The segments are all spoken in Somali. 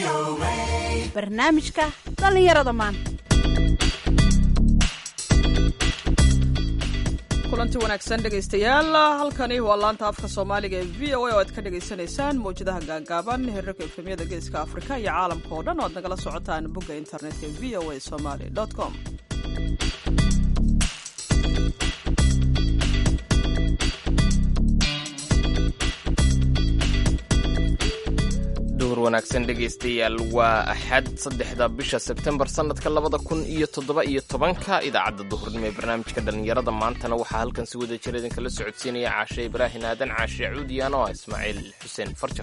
barnaamijka dhallinyarada maanta kulanti wanaagsan dhegaystayaal halkani waa laanta afka soomaaliga ee v o a oo aad ka dhagaysanaysaan mawjadaha gaagaaban herarka efemyada geeska afrika iyo caalamka oo dhan oo aad nagala socotaan bogga internetka e v o a somaly com duhur wanaagsan dhegaystayaal waa axad saddexda bisha sebtembar sannadka labada kun iyo toddoba iyo tobanka idaacadda duhurnimo ee barnaamijka dhallinyarada maantana waxaa halkan si wada jir idinkala socodsiinaya caashe ibraahin aadan caashe cuudiyan oo ah ismaaciil xuseen farjar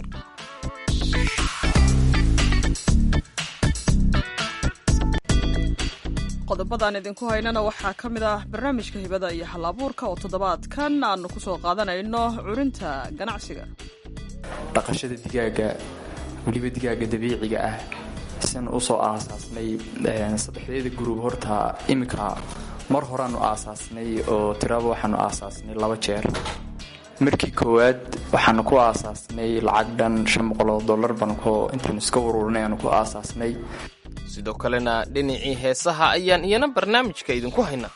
qodobadaan idinku haynana waxaa ka mid ah barnaamijka hibada iyo halabuurka oo toddobaadkan aanu ku soo qaadanayno curinta ganacsiga dhaqashada digaaga weliba digaaga dabiiciga ah sian usoo aasaasnay saddexdeeda gurub horta iminka mar horaanu aasaasnay oo tiraba waxaanu aasaasnay laba jeer markii koowaad waxaanu ku aasaasnay lacag dhan shan boqoloo dollar baanu intaanu iska ururinay aanu ku aasaasnay sidoo kalena dhinacii heesaha ayaan iyana barnaamijka idinku haynaa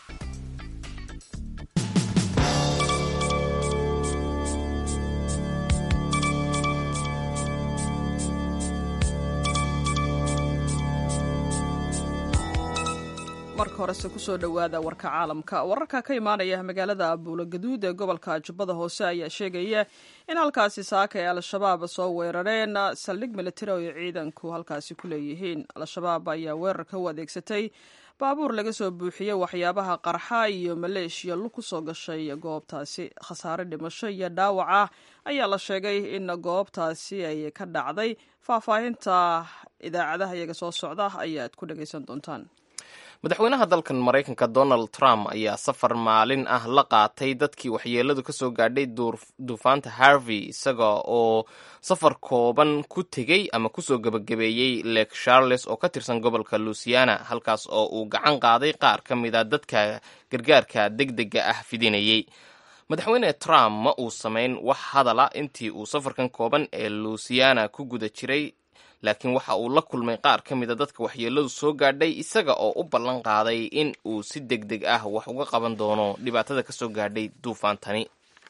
marka horese kusoo dhowaada warka caalamka wararka ka imaanaya magaalada buulogaduud ee gobolka jubbada hoose ayaa sheegaya in halkaasi saaka ay al-shabaab soo weerareen saldhig militari oo ay ciidanku halkaasi ku leeyihiin al-shabaab ayaa weerarka u adeegsatay baabuur laga soo buuxiyey waxyaabaha qarxa iyo maleeshiya lug ku soo gashay goobtaasi khasaare dhimasho iyo dhaawac ah ayaa la sheegay in goobtaasi ay ka dhacday faahfaahinta idaacadaha iyaga soo socda ayaad ku dhagaysan doontaan madaxweynaha dalkan maraykanka donald trump ayaa safar maalin ah la qaatay dadkii waxyeeladu ka soo gaadhay duufaanta harvey isaga oo safar kooban ku tegey ama kusoo gebagabeeyey lake charles oo ka tirsan gobolka luisiana halkaas oo uu gacan qaaday qaar ka mida dadka gargaarka degdega ah fidinayey madaxweyne trump ma uu samayn wax hadala intii uu safarkan kooban ee luisiana ku guda jiray laakiin waxa uu la kulmay qaar ka mida dadka waxyeeladu soo gaadhay isaga oo u ballan qaaday in uu si deg deg ah wax uga qaban doono dhibaatada ka soo gaadhay duufaantani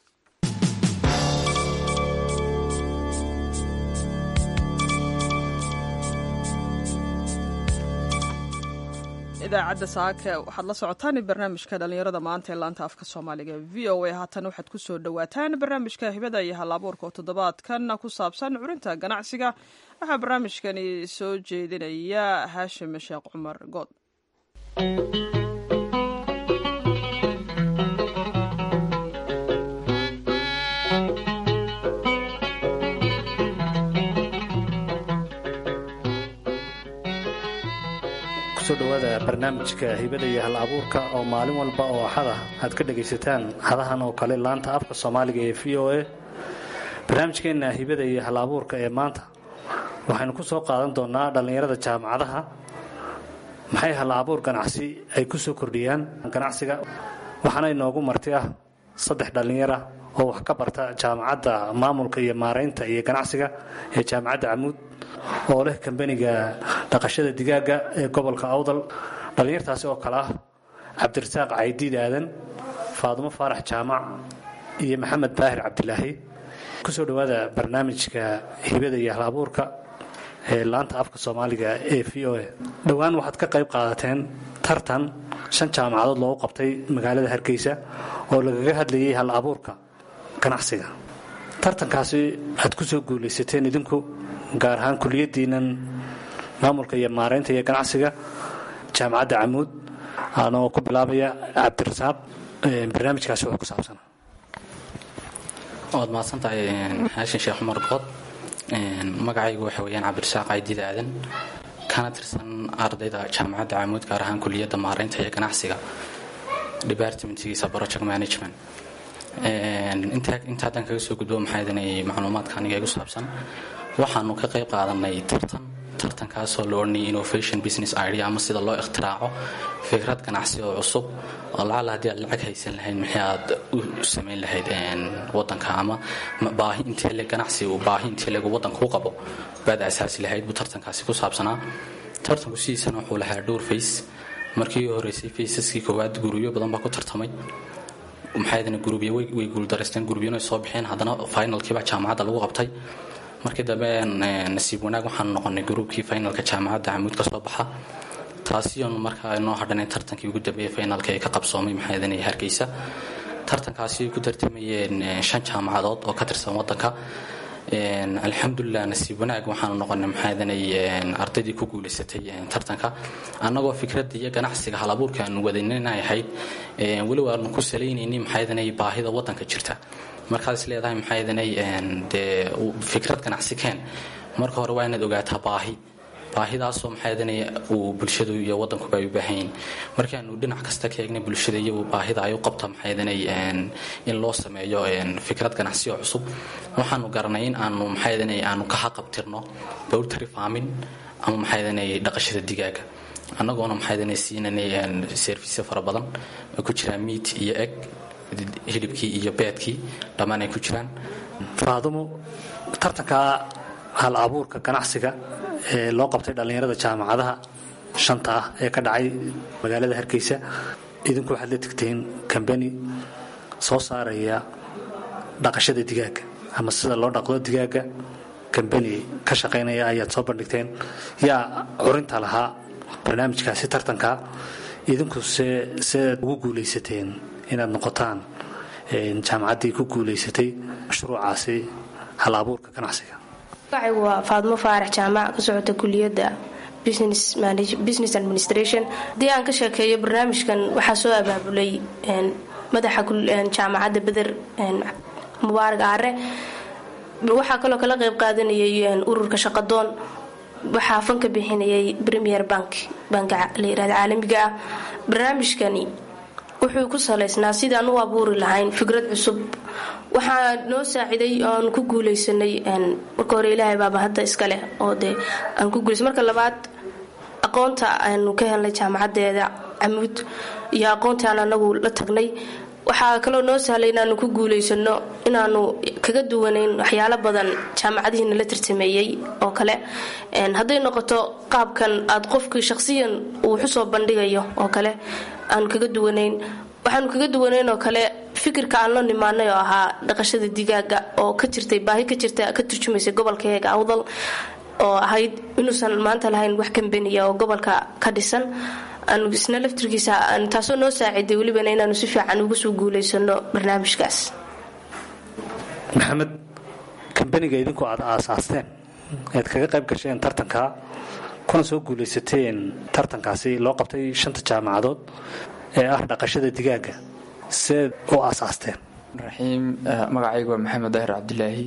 idaacadda saake waxaad la socotaan barnaamijka dhallinyarada maanta ee laanta afka soomaaliga v o a haatan waxaad ku soo dhowaataan barnaamijka hibada iyo halabuurka oo toddobaadkan ku saabsan curinta ganacsiga waxaa barnaamijkani soo jeedinaya haashim sheekh cumar good kusoo dhowaada barnaamijka hibada iyo hal abuurka oo maalin walba oo axada aad ka dhagaysataan hadahan oo kale laanta afka soomaaliga ee v o a barnaamijkeenna hibada iyo hal abuurka ee maanta waxaynu ku soo qaadan doonaa dhallinyarada jaamacadaha maxay hal abuur ganacsi ay ku soo kordhiyaan ganacsiga waxaana inoogu marti ah saddex dhallinyara oo wax ka barta jaamacadda maamulka iyo maaraynta iyo ganacsiga ee jaamacadda camuud oo leh kambaniga dhaqashada digaaga ee gobolka awdal dhallinyartaasi oo kale ah cabdirasaaq caydiid aadan faadumo faarax jaamac iyo maxamed baahir cabdilaahi kusoo dhowaada barnaamijka hibada iyo hal abuurka ee laanta afka soomaaliga ee v o a dhowaan waxaad ka qayb qaadateen tartan shan jaamacadood loogu qabtay magaalada hargeysa oo lagaga hadlayay hal abuurka ganacsiga tartankaasi aad ku soo guulaysateen idinku gaar ahaan kuliyadiinan maamulka iyo maaraynta iyo ganacsiga jaamacadda camuud anoo ku bilaabaya cabdirasaaq barnaamijkaasi wuxuu ku saabsana waad mahadsantahay xaashin sheekh cumar bood magacaygu waxa weyaan cabdirasaaq caydiida aadan kana tirsan ardayda jaamacadda camuud gaar ahaan kuliyadda maaraynta iyo ganacsiga departmentgiisa project management inta haddaan kaga soo gudbo maxaa idinay macluumaadka aniga igu saabsan waxaanu ka qayb qaadanay tartan tartankaasoo la odhanayay innovation business idea ama sida loo ikhtiraaco fikrad ganacsi oo cusub oo lacala haddii aad lacag haysan lahayd maxay aad u samayn lahayd wadanka ama baahi intee le ganacsi uu baahi intee leegu wadanka u qabo baad asaasi lahayd buu tartankaasi ku saabsanaa tartanku sidiisana wuxuu lahaa dhowr fays markii horeysay faysaskii koowaad gurubyo badan baa ku tartamay maxaydana gurubyo way guuldareysteen gurubyana soo bixeen haddana finalkiibaa jaamacadda lagu qabtay markii dambe nasiib wanaag waxaanu noqonay gruubkii finalka jaamacadda camuud ka soo baxa taasiyoon markaa inoo hadhanay tartankii ugu dambeeyey finalka ee ka qabsoomay maxaydana hargeysa tartankaasi ay ku tartamayeen shan jaamacadood oo ka tirsan wadanka alxamdulilah nasiib wanaag waxaanu noqonay maxaadanay ardaydii ku guulaysatay tartanka annagoo fikradda iyo ganacsiga halabuurka aanu wadanina ahayd weli waanu ku salaynayni maxaadanay baahida wadanka jirta markaas leedahay maxaadanay dee fikrad ganacsi keen marka hore waa inaad ogaataa baahi baahidaasoo maxaadanay uu bulshadu iyo wadankuba ay u baahanyiin markaanu dhinac kasta ka eegnay bulshada iyo baahida ay u qabta maxaadanay in loo sameeyo fikrad ganacsi oo cusub waxaanu garanay in aanu maxaadanay aanu ka haqabtirno bowltary farming ama maxaadanay dhaqashada digaaga annagoona maxaadanay siinanay service fara badan ay ku jiraan meat iyo egg hilibkii iyo beedkii dhammaan ay ku jiraan faadumo tartanka hal abuurka ganacsiga ee loo qabtay dhallinyarada jaamacadaha shanta ah ee ka dhacay magaalada hargeysa idinku waxaad la tegteen kambani soo saaraya dhaqashada digaaga ama sida loo dhaqdo digaaga kambani ka shaqaynaya ayaad soo bandhigteen yaa curinta lahaa barnaamijkaasi tartanka idinku se sead ugu guulaysateen inaad noqotaan jaamacaddii ku guulaysatay mashruucaasi hal abuurka ganacsiga magacaygu waa faadmo faarax jaamac ka socota kuliyadda business administration haddii aan ka sheekeeyo barnaamijkan waxaa soo abaabulay madaxa jaamacadda beder mubaarak aare waxaa kaloo kala qeyb qaadanayay ururka shaqadoon waxaa fanka bixinayay premier bank banka layirahda caalamiga ah barnaamijkani wuxuu ku salaysnaa sidaan u abuuri lahayn fikrad cusub waxaa noo saaciday oaan ku guuleysanay marka hore ilaahay baaba hadda iskaleh oo dee aan ku guulaysa marka labaad aqoonta aanu ka helnay jaamacadeeda camuud iyo aqoontii aan anagu la tagnay waxaa kaloo noo sahlay inaanu ku guulaysano inaanu kaga duwanayn waxyaalo badan jaamacadihiina la tartameeyey oo kale hadday noqoto qaabkan aad qofkii shaqsiyan uu xusoo bandhigayo oo kale aanu kaga duwanayn waxaanu kaga duwanayn oo kale fikirka aan la nimaanay oo ahaa dhaqashada digaaga oo ka jirtay baahi ka jirta ka turjumaysay gobolkaeega awdal oo ahayd inuusan maanta lahayn wax kambeniya oo gobolka ka dhisan aanu isna laftirkiisa taasoo noo saaciday welibana inaanu si fiican uga soo guulaysano barnaamijkaas maxamed kambaniga idinku aad aasaasteen ead kaga qayb gasheen tartanka kuna soo guulaysateen tartankaasi loo qabtay shanta jaamacadood ee ah dhaqashada digaaga seed u aasaasteen raxiim magacaygu waa maxamed daahir cabdilaahi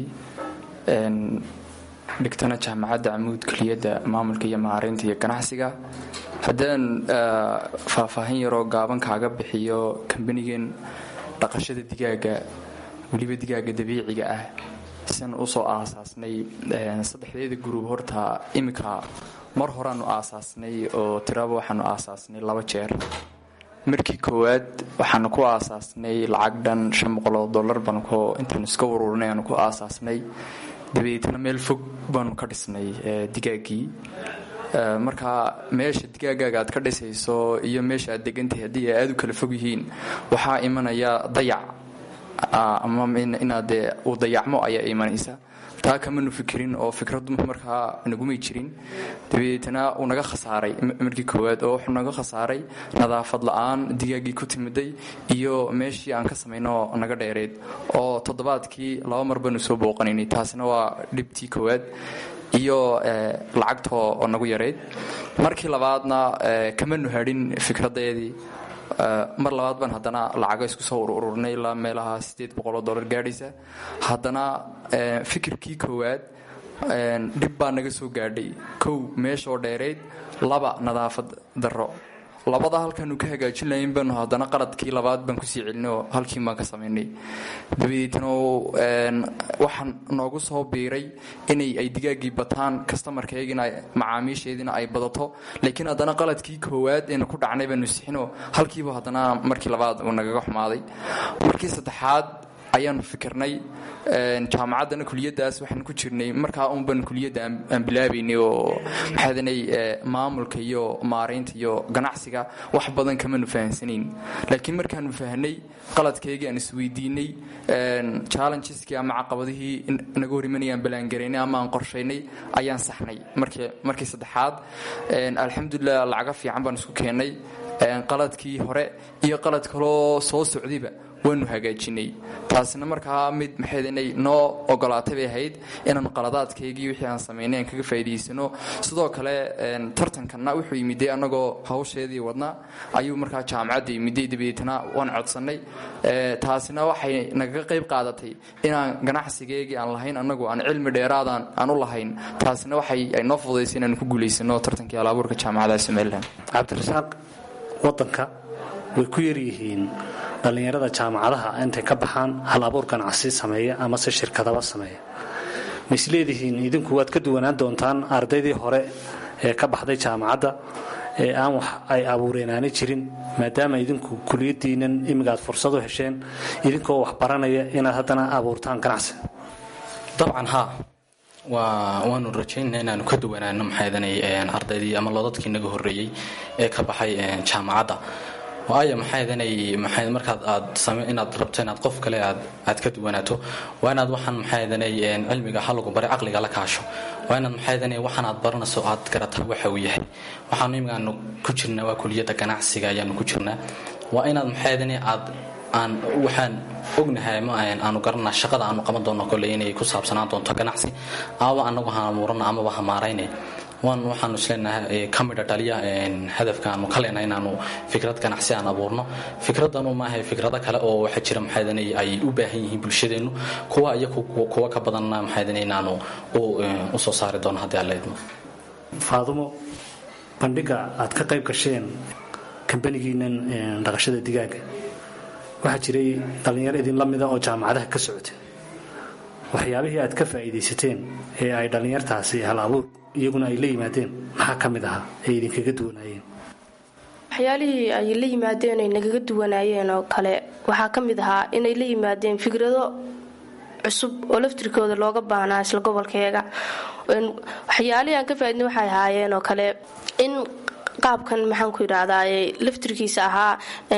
dhigtana jaamacadda camuud keliyadda maamulka iyo maaraynta iyo ganacsiga haddaan faahfaahin yaroo gaaban kaaga bixiyo kambanigan dhaqashada digaaga weliba digaaga dabiiciga ah sian usoo aasaasnay saddexdeeda gruub horta iminka mar horeaanu aasaasnay oo tiraba waxaanu aasaasnay laba jeer markii koowaad waxaanu ku aasaasnay lacag dhan shan boqoloo dollar baanu intaanu iska ururinay aanu ku aasaasnay dabadeetna meel fog baanu ka dhisnay digaaggii marka meesha digaagaaga aad ka dhisayso iyo meesha aad degantahay haddii ay aada u kala fog yihiin waxaa imanaya dayac ama inaad dee uu dayacmo ayaa imanaysa taa kamanu fikirin oo fikradu markaa nagumay jirin dabadeetna uu naga khasaaray markii koowaad oo wuxuu naga khasaaray nadaafad la-aan digaaggii ku timiday iyo meeshii aan ka samayno naga dheereed oo toddobaadkii laba mar baanu soo booqanaynay taasina waa dhibtii koowaad iyo lacagta oo nagu yareyd markii labaadna kamanu hadhin fikradeedii mar labaad baan haddana lacago isku soo ururnay ilaa meelaha sideed boqoloo dollar gaadhaysa haddana fikirkii koowaad dhib baa naga soo gaadhay kow meeshaoo dheerayd laba nadaafad darro labada halkaanu ka hagaajin lahayn baanu haddana qaladkii labaad baan kusii celinay oo halkiin baan ka samaynay dabadeetna waxaan noogu soo biiray inay ay digaaggii bataan kastamarkaygina macaamiisheediina ay badato laakiin haddana qaladkii koowaad eenu ku dhacnay baanu sixinoo halkiiba haddana markii labaad uu nagaga xumaaday markii saddexaad ayaanu fikirnay jaamacaddana kuliyadaas waxaan ku jirnay markaa unban kuliyadda aan bilaabaynay oo maxaadanay maamulka iyo maaraynta iyo ganacsiga wax badan kamanu fahansanayn laakiin markaanu fahnay qaladkaygii aan isweydiinay challengeski ama caqabadihii naga hor imanayaan balaangaraynay ama aan qorshaynay ayaan saxnay markii saddexaad alxamdulilah lacaga fiican baan isku keennay qaladkii hore iyo qalad kaloo soo socdayba waanu hagaajinay taasina markaa mid maxaydanay noo ogolaatay bay ahayd inaan qaladaadkaygii wixii aan samaynay aan kaga faa'idaysano sidoo kale tartankanna wuxuu yimiday annagoo hawsheedii wadna ayuu markaa jaamacadda yimiday dabadeetna waan codsannay taasina waxay nagaga qayb qaadatay inaan ganacsigeygii aan lahayn annagu aan cilmi dheeraadaan aan u lahayn taasina waxay noo fududaysay inaan ku guulaysano tartankii alaabuurka jaamacadaha somalilan cabdirasaaq wadanka way ku yaryihiin dhallinyarada jaamacadaha intay ka baxaan hal abuur ganacsi sameeya ama se shirkadaba sameeya ma isleedihiin idinku waad ka duwanaan doontaan ardaydii hore ee ka baxday jaamacadda ee aan wax ay abuureenaani jirin maadaama idinku kuliyadiinan imigaad fursad u hesheen idinkoo wax baranaya inaad haddana abuurtaan ganacsi dabcan haa waanu rajaynana inaanu ka duwanaano maxaadanay ardaydii ama loodadkii naga horreeyey ee ka baxay jaamacadda waayo maxaadanay maxay markaad aad same inaad rabto inaad qof kale aad aad ka duwanaato waa inaad waxaan maxaadanay cilmiga halagu bare caqliga la kaasho waa inaad maxaadanay waxaan aad baranayso aad garataa waxa uu yahay waxaanu imigaanu ku jirnaa waa kuliyadda ganacsiga ayaanu ku jirnaa waa inaad maxaadanay aad aan waxaan ognahay ama aanu garanaa shaqada aanu qaban doono kolley inay ku saabsanaan doonto ganacsi amaba anagu haamuurana amaba hamaarayne waan waxaanu isleenahay ka midha dhaliya hadafka aanu ka leenahay inaanu fikrad ganacsi aan abuurno fikradanu maaha fikrado kale oo waxaa jira maxaadan ay u baahan yihiin bulshadeennu kuwa iyo kuwa ka badanna maxaadan inaanu u soo saari doono haddii aan leedmo faadumo bandhiga aad ka qayb gasheen kambanigiinan dhaqashada digaaga waxaa jiray dhallinyaro idinla mida oo jaamacadaha ka socotay waxyaabihii aad ka faa'iidaysateen ee ay dhallinyartaasi hal abuur iyaguna ay la yimaadeen maxaa ka mid ahaa ay idinkaga duwanaayeen waxyaalihii ay la yimaadeen ay nagaga duwanaayeen oo kale waxaa ka mid ahaa inay la yimaadeen fikrado cusub oo laftirkooda looga baahnaa isla gobolkeega waxyaalihii aan ka faaidna waxay ahaayeen oo kale in qaabkan maxaanku yidhaahdaa laftirkiisa ahaa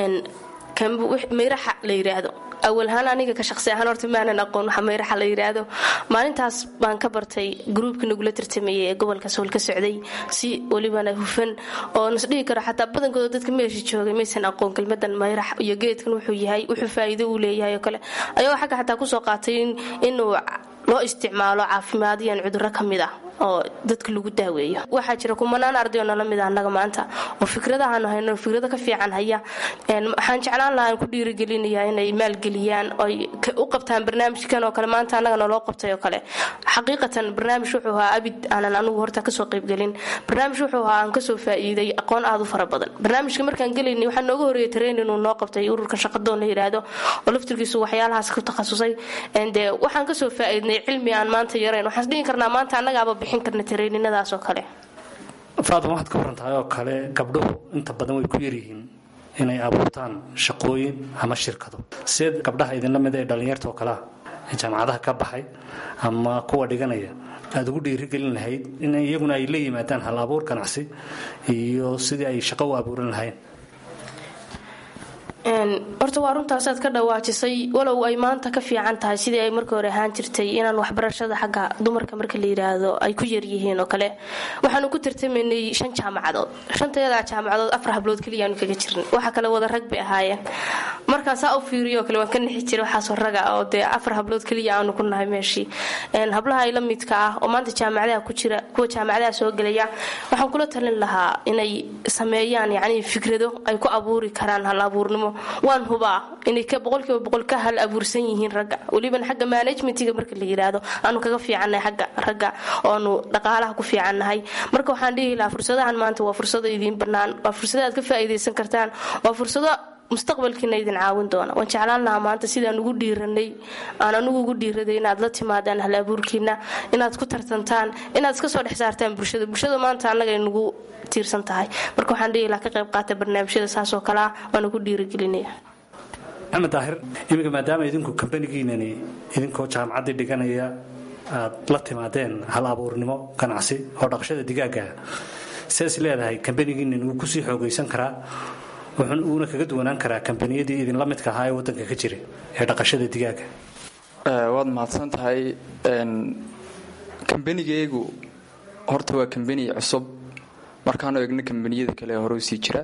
mayraxa la yidhaahdo awalhaan aniga ka shaqsi ahaan horta maanan aqoon waxa mayraxa la yidhaahdo maalintaas baan ka bartay gruubka nagula tartamayay ee gobolka sool ka socday si welibana hufan oo nasdhihi karo xataa badankooda dadka meesha joogay maysan aqoon kelmadan mayrax iyo geedkan wuxuu yahay wuxuu faa'iido uu leeyahay oo kale ayagoo xagga xataa kusoo qaatay inuu loo isticmaalo caafimaadiyan cudurro ka mid ah oo dadka lagu daaweeyo waxaa jira kumanaan arday oo nala mid ah annaga maanta oo fikradahaanu hayno fikrado ka fiican haya waxaan jeclaan lahaa aan ku dhiirigelinayaa inay maalgeliyaan oy u qabtaan barnaamijkan oo kale maanta annaga naloo qabtay oo kale xaqiiqatan barnaamij wuxuu ahaa abid aanan anugu horta kasoo qaybgelin barnaamij wuxuu ahaa aan kasoo faa'iiday aqoon aad u fara badan barnaamijka markaan gelaynay waxaa nooga horeeyay train inuu noo qabtay ururkan shaqadoon la yidhaahdo oo laftirkiisu waxyaalahaas ku takhasusay dee waxaan kasoo faa'iidnay cilmi aan maanta yarayn waxaan dhihi karnaa maanta annagaaba bixin karna tareyninadaas oo kale faaduma waxaad ka warantahay oo kale gabdhuhu inta badan way ku yaryihiin inay abuurtaan shaqooyin ama shirkado seed gabdhaha idinla mida ee dhallinyarta oo kalea ee jaamacadaha ka baxay ama kuwa dhiganaya aada ugu dhiirigelin lahayd in iyaguna ay la yimaadaan hal abuur ganacsi iyo sidii ay shaqo u abuuran lahayn horta waa runtaasaad ka dhawaajisay walow ay maanta ka fiican tahay sidii ay markii hore ahaan jirtay inaan waxbarashada xagga dumarka marka la yidhaahdo ay ku yaryihiin oo kale waxaanu ku tartamaynay shan jaamacadood shantayadaa jaamacadood afar hablood keliyaanu kaga jirin waxa kale wada rag bay ahaayeen markaan saa u fiiriyo kale waan ka nixi jiray waxaasoo raga oo dee afar hablood keliya aanu ku nahay meeshii hablaha la midka ah oo maanta jaamacadaha ku jira kuwa jaamacadaha soo gelaya waxaan kula talin lahaa inay sameeyaan yacni fikrado ay ku abuuri karaan hal abuurnimo waan hubaa inay ka boqolkiiba boqol ka hal abuursan yihiin ragga weliban xagga managementiga marka la yiraahdo aanu kaga fiicannahay xagga ragga oonu dhaqaalaha ku fiicannahay marka waxaan dhihi lahaa fursadahan maanta waa fursado idiin bannaan waa fursado aad ka faa'iidaysan kartaan waa fursado mustaqbalkiina idin caawin doona waan jeclaan lahaa maanta sidaan ugu dhiiranay aan anugu ugu dhiiraday inaad la timaadaan hal abuurkiina inaad ku tartantaan inaad iska soo dhex saartaan bulshada bulshada maanta annaga ay nagu tiirsan tahay marka waxaan dhihi lahaa ka qayb qaata barnaamijyada saasoo kale ah waana ku dhiiragelinaya maxamed daahir iminka maadaama idinku kambanigiinani idinkoo jaamacaddii dhiganaya aad la timaadeen hal abuurnimo ganacsi oo dhaqashada digaaga sidaas leedahay kambanigiinan wuu kusii xoogaysan karaa wuuna kaga duwanaan karaa kambaniyadii idinla midka ahaa ee wadanka ka jira ee dhaqashada digaaga waad mahadsan tahay kambanigaygu horta waa kambani cusub markaanu egno kambaniyada kale ee hore usii jira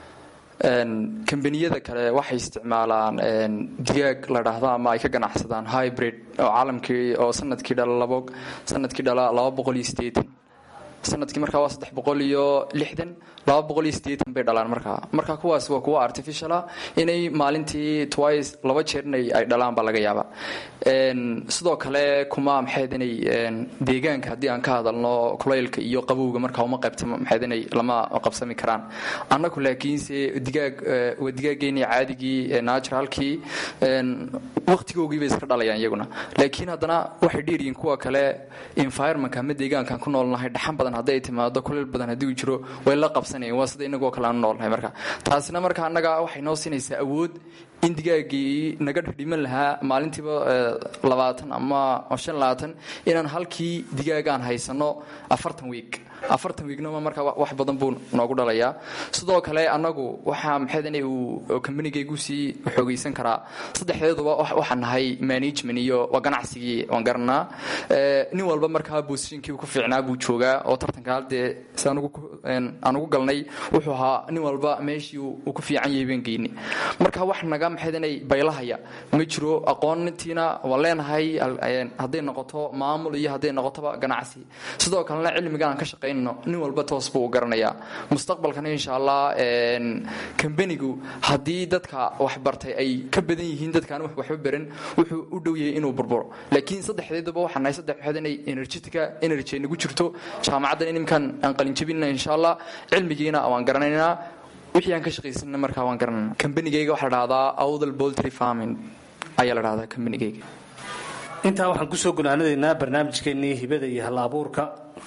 kambaniyada kale waxay isticmaalaan digaag la dhaahdo ama ay ka ganacsadaan hybrid oo caalamkii oo sanadkii dhala labo sanadkii dhala laba boqol iyo sideetan sanadkii markaa waa saddex boqol iyo lixdan laba boqol iyo sideetan bay dhalaan markaa marka kuwaas waa kuwa artificiala inay maalintii twice laba jeer inay ay dhalaan baa laga yaaba sidoo kale kuma maxayd inay deegaanka haddii aan ka hadalno kulaylka iyo qabowga markaa uma qaybtamo maxayd inay lama qabsami karaan annagu laakiinse digaag waa digaageeni caadigii naturalkii waqtigoogii bay iska dhalayaan iyaguna laakiin haddana waxay dheeryihiin kuwa kale environmentka ama deegaankaan ku noolnahay dhaxan badan hadday timaado kuleyl badan haddii uu jiro way la qabsanayeen waa sida inagoo kale aanu noolnahay marka taasina marka annaga waxay noo siinaysaa awood in digaagii naga dhiman lahaa maalintiiba labaatan ama shan labaatan inaan halkii digaagaan haysano afartan wiig afartan wiignama marka wax badan buu noogu dhalayaa sidoo kale annagu waxaa maxaydana uu kambanigaygu sii xoogaysan karaa saddexdeeduba waxaan nahay management iyo waa ganacsigii waan garanaa nin walba markaa boosishinkii ku fiicnaa buu joogaa oo tartanka haddee si aan ugu galnay wuxuu ahaa nin walba meeshii uu ku fiican yahay baan geyni marka wax naga maxaydana baylahaya ma jiro aqoontiina waan leenahay hadday noqoto maamul iyo hadday noqotoba ganacsi sidoo kalena cilmiga aan ka shaqayn nin walba toos buu u garanayaa mustaqbalkana insha allah kambanigu haddii dadka waxbartay ay ka badan yihiin dadkaan waxba baran wuxuu u dhow yahay inuu burburo laakiin saddexdeedaba waxaan nahay saddex waxaad inay energetica energy ay nagu jirto jaamacaddan inimkan aan qalinjabinna insha allah cilmigiina waan garanaynaa wixii aan ka shaqaysanna markaa waan garanayna kambanigayga waxaa la dhahdaa awdal boltry farming ayaa la dhahdaa kambanigayga intaa waxaan kusoo gunaanadaynaa barnaamijkeennii hibada iyo hal abuurka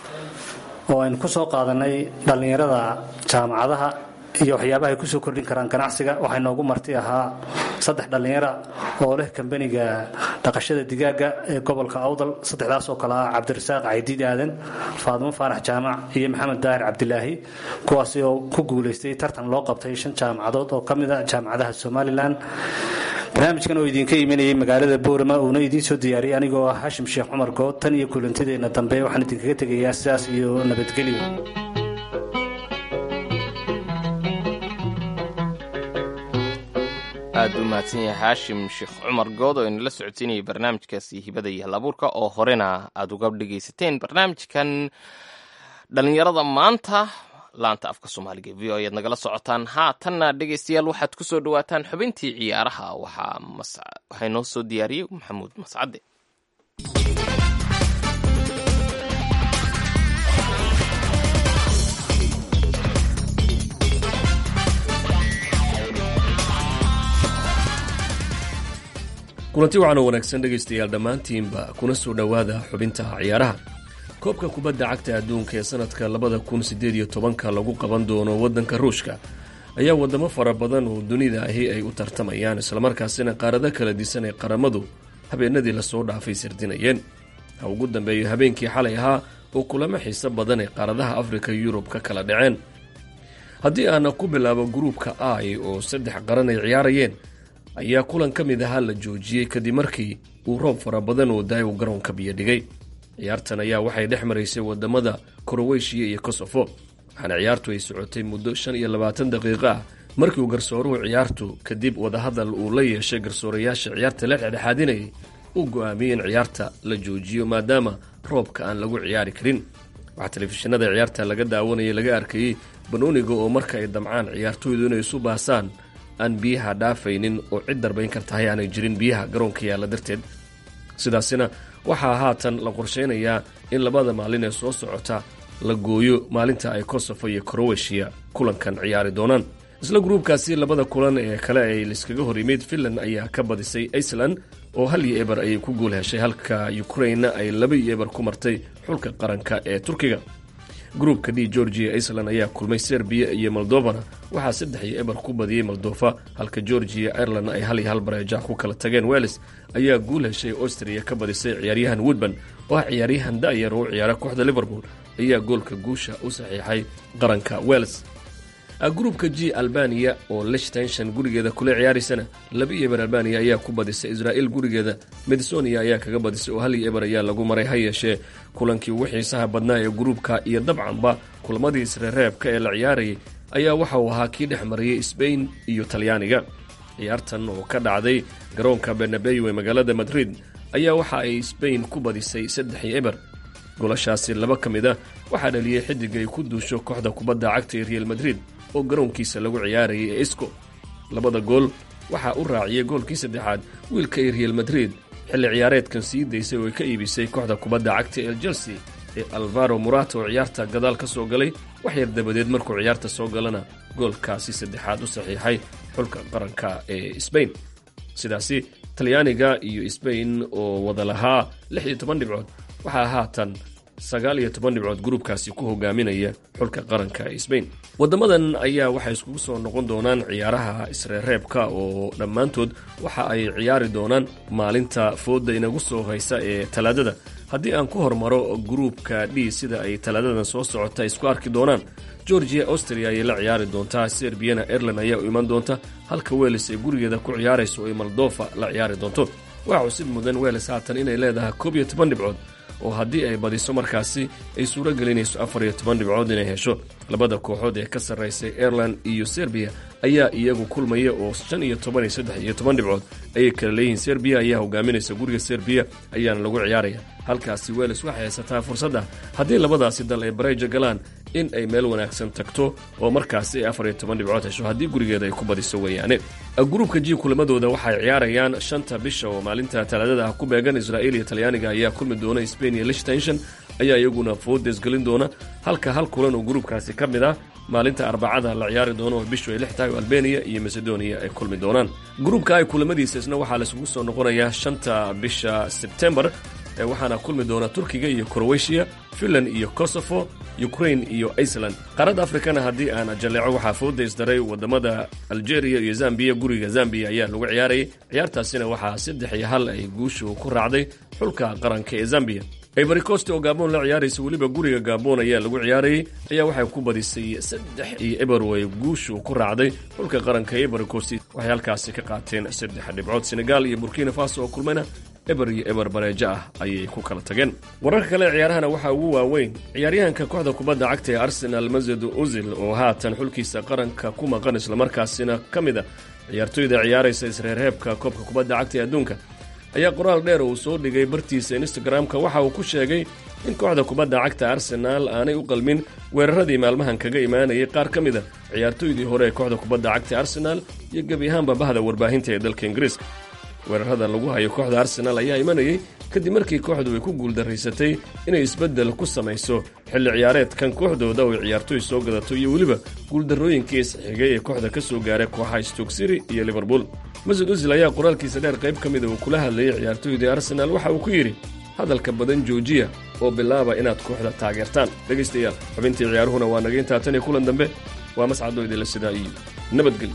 oo aynu ku soo qaadanay dhallinyarada jaamacadaha iyo waxyaabaha ay kusoo kordhin karaan ganacsiga waxaa noogu marti ahaa saddex dhallinyara oo leh kambaniga dhaqashada digaaga ee gobolka awdal saddexdaas oo kale ah cabdirasaaq caydiid aadan faadimo faarax jaamac iyo maxamed daahir cabdilaahi kuwaasi oo ku guulaystay tartan loo qabtay shan jaamacadood oo ka mid a jaamacadaha somalilan barnaamijkan oo idinka imanayay magaalada boorama uuna idiin soo diyaariyay anigoo ah hashim sheekh cumar good tan iyo kulantideenna dambe waxaan idinkaga tegayaa sidaas iyo nabadgelyo aad u mahadsan yahay haashim sheekh cumar good oo inala socodsiinayay barnaamijkaasi hibada iyo hal abuurka oo horena aad uga dhegaysateen barnaamijkan dhallinyarada maanta laanta afka soomaaliga v o ayaad nagala socotaan haatanna dhegaystayaal waxaad ku soo dhawaataan xubintii ciyaaraha waxaa noo soo diyaariyey maxamuud mascade kulanti waxaan oo wanaagsan dhegaystayaal dhammaantiinba kuna soo dhowaada xubinta ciyaaraha koobka kubadda cagta adduunka ee sanadka labada kun sideed iyo tobanka lagu qaban doono waddanka ruushka ayaa wadamo fara badan oo dunida ahi ay u tartamayaan islamarkaasina qaarado kala disan ee qaramadu habeenadii lasoo dhaafay sirdinayeen ha ugu dambeeyo habeenkii xalay ahaa oo kulamo xiiso badan ee qaaradaha afrika yurub ka kala dhaceen haddii aana ku bilaabo gruupka ai oo saddex qaran ay ciyaarayeen ayaa kulan ka mid ahaa la joojiyey kadib markii uu roob fara badan oo daayow garoonka biyo dhigay ciyaartan ayaa waxay dhex maraysay wadamada koroweshiya iyo kosofo waxaana ciyaartu ay socotay muddo shan iyo labaatan daqiiqo ah markii uu garsooruhu ciyaartu kadib wadahadal uu la yeeshay garsoorayaasha ciyaarta la dhexdhexaadinayay uu go-aamiyey in ciyaarta la joojiyo maadaama roobka aan lagu ciyaari karin waxaa telefishinada ciyaarta laga daawanayay laga arkayey banooniga oo marka ay damcaan ciyaartooydu inay isu baasaan aan biyaha dhaafaynin oo cid darbayn kartahay aanay jirin biyaha garoonka yaalla darteed sidaasina waxaa haatan la qorshaynayaa in labada maalin ee soo socota la gooyo maalinta ay kosovo iyo kroweshiya kulankan ciyaari doonaan isla gruubkaasi labada kulan ee kale ay liskaga hor yimid finland ayaa ka badisay iceland oo hal iyo eber ayay ku guul heshay halka ukrainna ay laba iyo eber ku martay xulka qaranka ee turkiga gruubka d georgia iceland ayaa kulmay serbiya iyo moldovana waxaa saddex iyo eber ku badiyey moldofa halka georgia ireland ay hal iyo hal bareeja ku kala tageen weles ayaa guul heshay austria ka badisay ciyaaryahan woodban oo ah ciyaaryahan da'yar oo u ciyaara kooxda liverpool ayaa goolka guusha u saxiixay qaranka weles gruubka g albaniya oo lichtenshon gurigeeda kula ciyaaraysana laba iyo eber albaniya ayaa ku badisay israa'il gurigeeda medsonia ayaa kaga badisay oo hal iyo eber ayaa lagu maray ha yeeshee kulankii ugu xiisaha badnaa ee gruubka iyo dabcanba kulamadii isreereebka ee la ciyaarayay ayaa waxa uu ahaa kii dhex mariyey sbain iyo talyaaniga ciyaartan oo ka dhacday garoonka benabeyo ee magaalada madrid ayaa waxa ay sbain ku badisay saddex iyo eber golashaasi laba ka mid a waxaa dhaliyey xidig ay ku duusho kooxda kubadda cagta ee real madrid oo garoonkiisa lagu ciyaarayay ee isco labada gool waxaa u raaciyey goolkii saddexaad wiilka ay real madrid xilli ciyaareedkan sii daysay oo ay ka iibisay kooxda kubadda cagta ee chelsea ee alvaro murata oo ciyaarta gadaal ka soo galay wax yar dabadeed markuu ciyaarta soo galana goolkaasi saddexaad u saxiixay xulka qaranka ee sbain sidaasi talyaaniga iyo sbain oo wada lahaa lix iyo toban dhibcood waxaa haatan sagaal iyo toban dhibcood gruubkaasi ku hogaaminaya xulka qaranka ee sbain wadamadan ayaa waxay iskugu soo noqon doonaan ciyaaraha isreereebka oo dhammaantood waxa ay ciyaari doonaan maalinta fooda inagu soo haysa ee talaadada haddii aan ku hormaro gruubka d sida ay talaadadan soo socota isku arki doonaan georgia austria ayay la ciyaari doontaa serbiyana ireland ayaa u iman doonta halka weles ay gurigeeda ku ciyaarayso ay moldofa la ciyaari doonto waxaa xusid mudan weles haatan inay leedahay koob iyo toban dhibcood oo haddii ay badiso markaasi ay suuro gelinayso afar iyo toban dhibcood inay hesho labada kooxood ee ka sarraysay ireland iyo serbiya ayaa iyagu kulmaya oo shan iyo toban iyo saddex iyo toban dhibcood ayay kala leeyihiin serbiya ayaa hogaaminaysa guriga serbiya ayaana lagu ciyaaraya halkaasi weles waxay haysataa fursadda haddii labadaasi dal ay bareeja galaan in ay meel wanaagsan tagto oo markaasi ay afar iyo toban dhibcood hesho haddii gurigeeda ay ku badiso weeyaane gruubka ji kulamadooda waxay ciyaarayaan shanta bisha oo maalinta talaadada ah ku beegan israa'iil iyo talyaaniga ayaa kulmi doona sbain iyo lichtenshon ayaa iyaguna foodes gelin doona halka hal kulan oo gruubkaasi ka mid ah maalinta arbacada la ciyaari doono oo bishu ay lix tahay oo albeniya iyo macedonia ay kulmi doonaan gruubka ay kulamadiisa isna waxaa laisugu soo noqonayaa shanta bisha sebtembar waxaana kulmi doona turkiga iyo kroweshiya finland iyo kosovo ukrain iyo iceland qaaradda afrikana haddii aan jalleeco waxaa fooda isdaray wadamada algeria iyo zambiya guriga zambiya ayaa lagu ciyaarayay ciyaartaasina waxaa saddex iyo hal ay guushu ku raacday xulka qaranka ee zambiya ivory coast oo gabon la ciyaaraysa weliba guriga gabon ayaa lagu ciyaarayay ayaa waxay ku badisay saddex iyo eber oo ay guushu ku raacday xulka qaranka ee ivory coast waxay halkaasi ka qaateen saddex dhibcood senegal iyo burkina faso oo kulmayna eber iyo eber bareejo ah ayay ku kala tageen wararka kale ciyaarahana waxaa ugu waaweyn ciyaaryahanka kooxda kubadda cagta ee arsenal mased uzil oo haatan xulkiisa qaranka ku maqan islamarkaasina ka mid a ciyaartoyda ciyaaraysa isreerreebka koobka kubadda cagta ee adduunka ayaa qoraal dheer uu soo dhigay bartiisa instagram-ka waxa uu ku sheegay in kooxda kubadda cagta arsenaal aanay u qalmin weeraradii maalmahan kaga imaanayay qaar ka mid a ciyaartoydii hore ee kooxda kubadda cagta arsenaal iyo gebi ahaanba bahda warbaahinta ee dalka ingiriiska weerarada lagu hayo kooxda arsenaal ayaa imanayay kadib markii kooxdu ay ku guuldaraysatay inay isbeddel ku samayso xilli ciyaareedkan kooxdooda oo ay ciyaartoy soo gadato iyo weliba guuldarrooyinkii isxigay ee kooxda ka soo gaaray kooxaha stoke city iyo liverpool masud usil ayaa qoraalkiisa dheer qayb ka mida uu kula hadlayay ciyaartoydii arsenaal waxa uu ku yidhi hadalka badan joojiya oo bilaaba inaad kooxda taageertaan dhegaystayaal xubintii ciyaaruhuna waa naga intaa tan iyo kulan dambe waa mascadoo idinla sidaa iyo nabadgelyo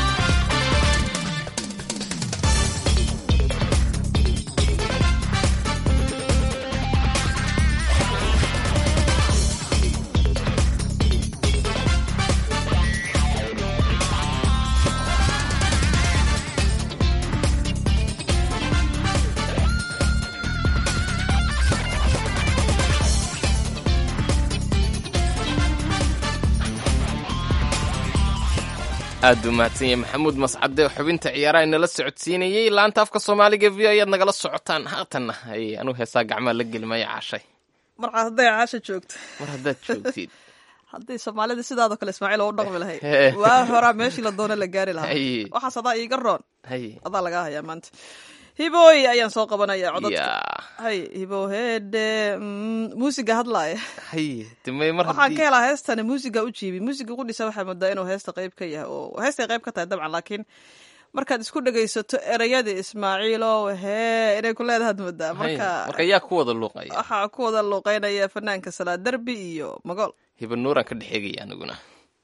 aad buu mahadsan yahay maxamuud mascade xubinta ciyaaraha inala socodsiinayey laanta afka soomaaliga v ayaad nagala socotaan haatanna anuu heesaa gacmaa la gelimaya caashay marcaad hadday caasha joogto mar haddaad joogtid haddii soomaalida sidaadoo kale ismaaciil oo u dhaqmi lahayd Hee. waa horaa meeshii la doono la gaari lahaa Haye. waxaas adaa iiga roon haye adaa lagaa hayaa maanta hibooy ayaan soo qabanaya codadka yaa hay hibo heede mm, muusiga hadlaaya haye dimay mar waxaan ka haddii helaa heestani muusiga u jiibi muusiga qudhisa waxaa moodaa inuu heesta qayb ka yahay oo heestay qayb ka tahay dabcan laakiin markaad isku dhegaysato ereyadii ismaaciilo hee inay ku leedahaad moodaa haye, marka marka yaa ku wada luuqaya waxaa ku wada luuqeynaya fanaanka salaa derbi iyo magool hiba nuuraan ka dhexeegaya aniguna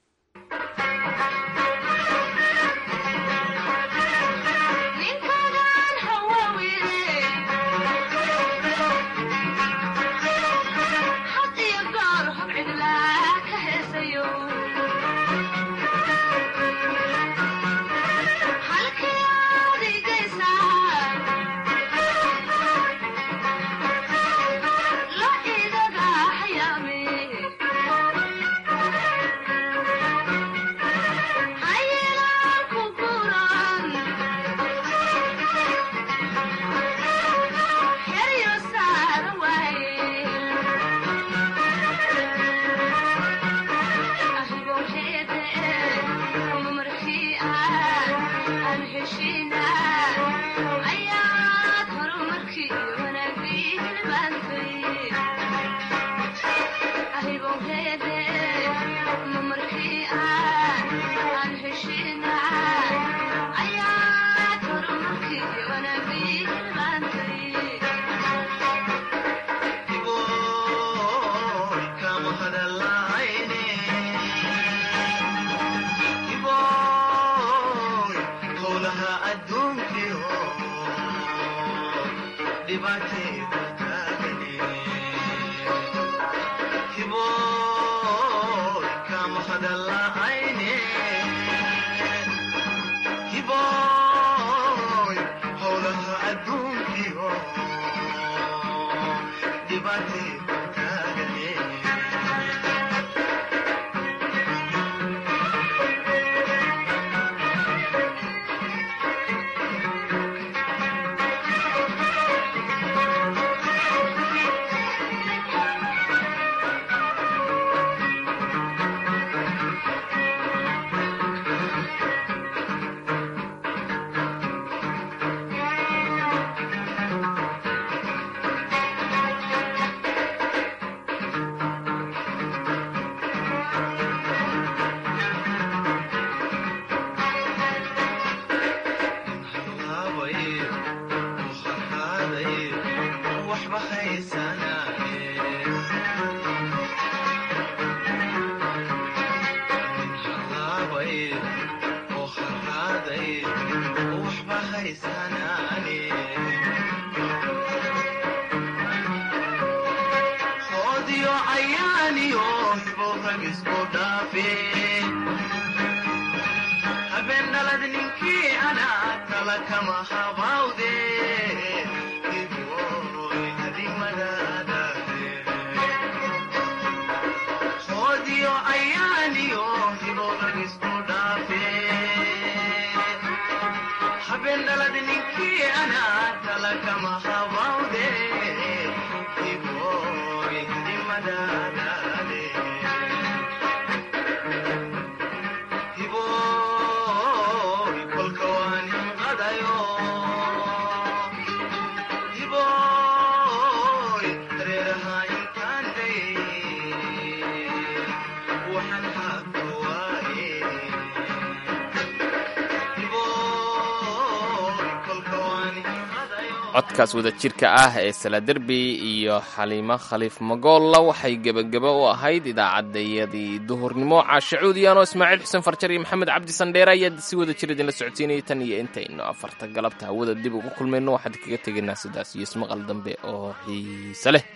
codkaas wada jirka ah ee saladerbi iyo xaliimo khaliif magoolla waxay gebageba u ahayd idaacadayadii duhurnimo caashacuudiyaanoo ismaaciil xuseen farjar iyo maxamed cabdi sandheere ayaa si wada jir idinla socodsiinayay tan iyo intaynu afarta galabta hawada dib ugu kulmayno waxaan kaga tegaynaa sidaas iyo ismaqal dambe oo xiise leh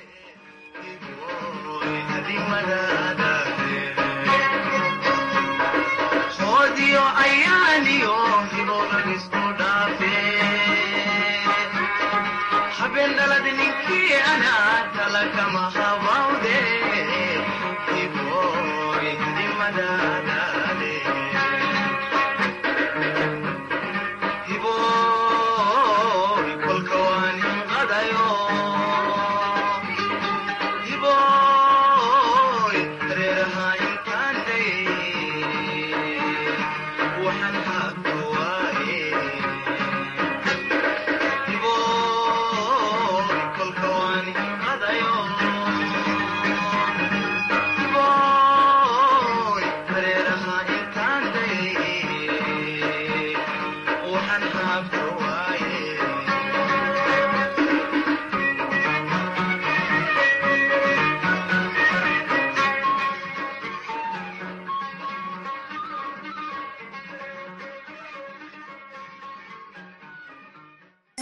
habeen dhalad